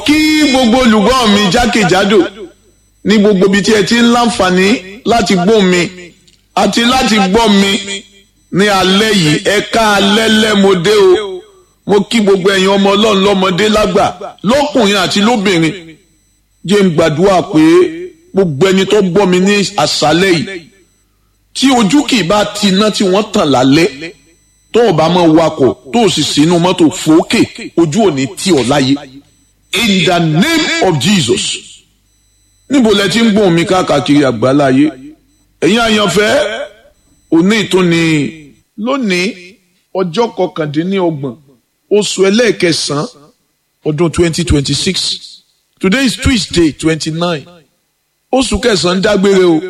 kí gbogbo olùgbọ́ mi jákèjádò ní gbogbo ibi tí ẹ ti ń láǹfààní láti gbọ́ mi àti láti gbọ́ mi ní alẹ́ yìí ẹ̀ka alẹ́ lẹ́mọdé o mo kí gbogbo ẹ̀yin ọmọ ọlọ́run lọ́mọdé lágbà lọ́kùnrin àti lóbìnrin jẹ́ ń gbàdúrà pé gbogbo ẹni tó gbọ́ mi ní àṣálẹ́ yìí tí ojú kì í bá ti iná tí wọ́n tàn lálẹ́ tó o bá mọ̀ wakọ̀ tó o sì sínú mọ́tò fòókè ojú ò ní tì ọ́ láyé in the name of Jesus níbo lẹ ti ń gbóhùn mi káàkiri àgbáláyé ẹ̀yin àyànfẹ́ òní ìtúni lónìí ọjọ́ kọkàndínlọ́gbọ̀n oṣù ẹlẹ́ẹ̀kẹsàn-án ọdún twenty twenty six today is Tuesday twenty nine oṣù kẹsàn-án dágbére o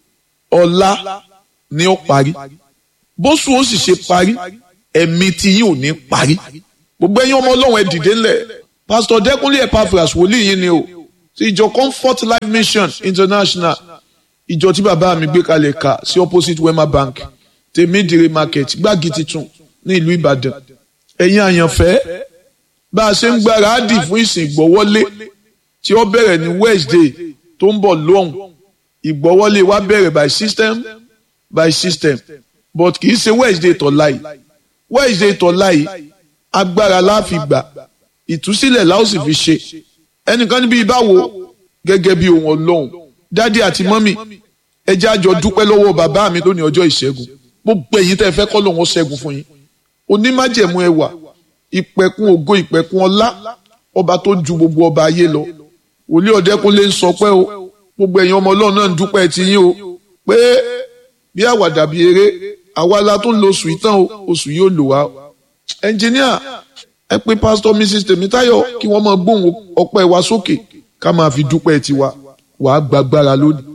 ọ̀la ni ó parí bóṣù ó sì ṣe parí ẹ̀mí tí yín ò ní parí gbogbo ẹ̀yin ọmọ ọlọ́run ẹ dìde ńlẹ̀ pásítọ̀ dẹ́kunlé epaphras wòlíì yín ni o ti ìjọ comfort life mission international ìjọ tí bàbá mi gbé kalẹ̀ kà sí opposite wema bank tèmídìrí market gbági titun ní ìlú ìbàdàn ẹ̀yin àyànfẹ́ bá a ṣe ń gbáradì fún ìsìn ìgbọ́wọ́lé tí ó bẹ̀rẹ̀ ní wednesday tó ń bọ̀ lóhùn ìgbọ́wọ́lé wa bẹ̀rẹ̀ by system by system but kì í ṣe wednesday tọ̀la yìí wednesday tọ̀la yìí agbára la fi gbà ìtúsílẹ̀ la ó sì fi ṣe ẹnìkan níbi ìbáwo gẹ́gẹ́ bí ohun ọlọ́run dádì àti mọ́mì ẹ jẹ́ àjọ dúpẹ́ lọ́wọ́ bàbá mi lónìí ọjọ́ ìṣẹ́gun gbogbo ẹ̀yin tẹ́ ẹ fẹ́ kọ́ lòun ó ṣẹ́gun fún yín onímájẹ̀mú ẹwà ìpẹ̀kun ògo ìpẹ̀kun ọlá ọba tó ju gbogbo ọba ayé lọ wòlíì ọ̀dẹ́kunlé ń sọ pé o gbogbo ẹ̀yin ọmọ ọlọ́run náà ń dúpẹ́ ti yín o pé bí àwàdà bí eré àwa la tó ń lo oṣù ìtàn o oṣù yóò lò wá ẹnjìníà ẹ pé pásítọ̀ mrs tèmítáyọ̀ kí wọ́n máa gbóhùn ọpẹ́ wa sókè ká máa fi dúpẹ́ tiwa wàá gbàgbára lónìí.